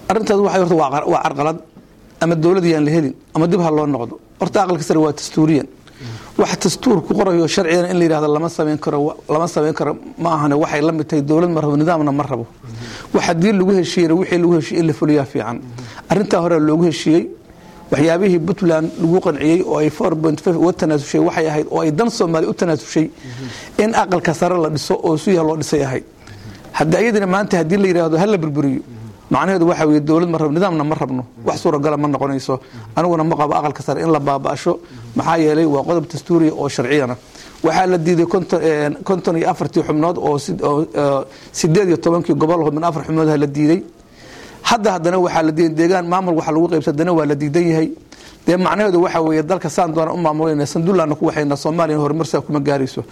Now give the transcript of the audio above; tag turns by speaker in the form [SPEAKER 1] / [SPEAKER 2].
[SPEAKER 1] arrintaas waxay horta waa waa carqalad ama dowladda yaan la helin ama dib ha loo noqdo horta aqalka sare waa dastuuriyan wax dastuur ku qorayo sharcigana in la yidhahdo lama samayn karo lama samayn karo ma ahane waxay la mid tahay dowlad ma rabo nidaamna ma rabo wax haddii lagu heshiiyena wixii lagu heshiiyey in la fuliyaa fiican arrintaa hore loogu heshiiyey waxyaabihii puntland lagu qanciyey oo ay four point five uga tanaasushay waxay ahayd oo ay dan soomaaliya u tanaasushay in aqalka sare la dhiso oo suyaha loo dhisay ahayd haddi ayadina maanta haddii la yidhaahdo hala burburiyo macnaheedu waxa weye dowlad ma rabno nidaamna ma rabno wax suuragala ma noqonayso aniguna ma qabo aqalka sare in la baaba'asho maxaa yeelay waa qodob dastuuriya oo sharciyana waxaa la diiday konton iyo afartii xubnood oo sideed iyo tobankii gobol min afar xubnood la diiday hadda haddana waxaa la diiday deegaan maamul waxa lagu qaybsa haddana waa la diidan yahay dee macnaheedu waxa weeye dalka saan doona u maamulayna sandullaana ku waxayna soomaaliya horumarsaa kuma gaarayso